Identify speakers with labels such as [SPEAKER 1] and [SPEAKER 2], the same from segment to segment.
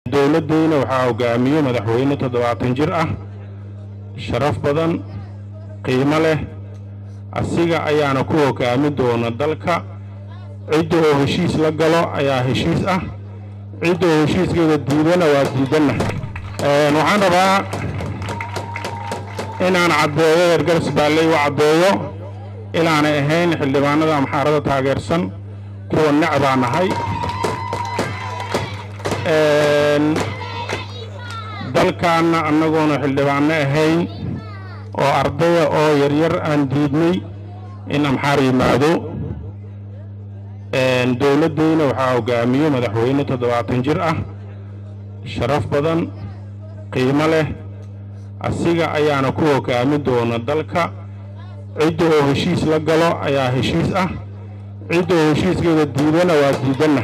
[SPEAKER 1] dowladdeyna waxaa hogaamiye madaxweyne toddobaatan jir ah sharaf badan qiimo leh asiga ayaana ku hogaami doona dalka cidda oo heshiis la galo ayaa heshiis ah cidda oo heshiiskeeda diidana waa diidanna waxaan rabaa inaan caddeeyo ergaras baalley u caddeeyo inaanay ahayn xildhibaanada amxaarada taageersan kuwa necbaa nahay dalkaanna annagoona xildhibaanno ahayn oo ardaya oo yaryar aan diidnay in amxaar yimaado dowladdeyna waxaa hogaamiye madaxweyne toddobaatan jir ah sharaf badan qiimo leh asiga ayaana ku hogaami doona dalka cidda oo heshiis la galo ayaa heshiis ah cidda oo heshiiskeeda diidana waa diidanna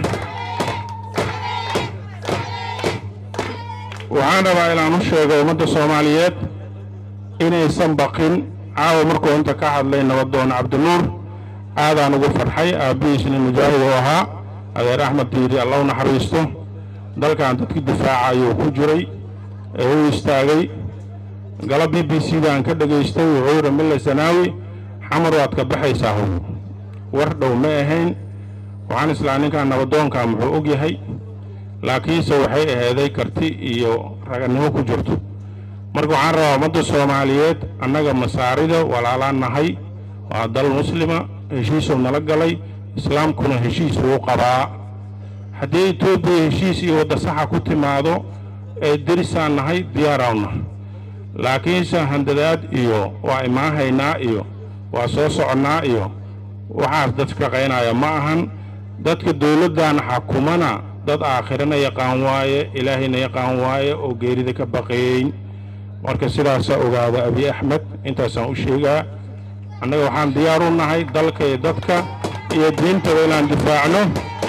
[SPEAKER 1] waxaan rabaa inaan u sheego ummadda soomaaliyeed inaysan baqin caawa markuu inta ka hadlay nabadoon cabdinuur aadaan ugu farxay aabbihiisna mujaahid oo ahaa adeer axmed diiri alla u naxariisto dalkan dadkii difaacayuu ku jiray ee u istaagay gala b b c daan ka dhegaystay wuxuu yidhi mille sanaawi xamar waad ka baxaysaa how war dhow ma ahayn waxaan islaa ninkan nabadoonka muxuu og yahay laakiinse waxay aheeday karti iyo raganimo ku jirto marka waxaan rabaa ummadda soomaaliyeed annaga masaarida walaalaan nahay waa dal muslima heshiisuu nala galay islaamkuna heshiis uu qabaa haddii etoobiya heshiis iyo wadda saxa ku timaado ee derisaan nahay diyaaraawna laakiinse handadaad iyo waa imaahaynaa iyo waa soo soconnaa iyo waxaas dad shaqaynaya ma ahan dadka dowladdan xakumana dad aakhirana yaqaan waaye ilaahayna yaqaan waaye oo geerida ka baqeeyn marka sidaasaa ogaada abiy axmed intaasaan u sheegaa annaga waxaan diyaar u nahay dalka iyo dadka iyo diintaba inaan difaacno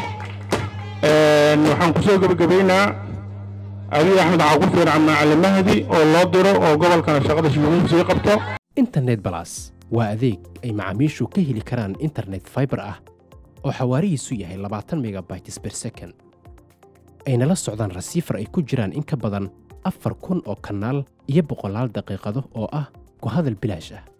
[SPEAKER 1] waxaan ku soo gebagabaynaa abiy axmed waxaa ku fiican macalin mahdi oo loo diro oo gobolkana shaqada shuguulihiisa sii qabto
[SPEAKER 2] internet balas waa adeeg ay macaamiishu ka heli karaan internet fiber ah oo xawaarihiisu yahay labaatan megabytes per second ayna la socdaan rasiifar ay ku jiraan in ka badan afar kun oo kanaal iyo boqolaal daqiiqado oo ah ku hadal bilaash ah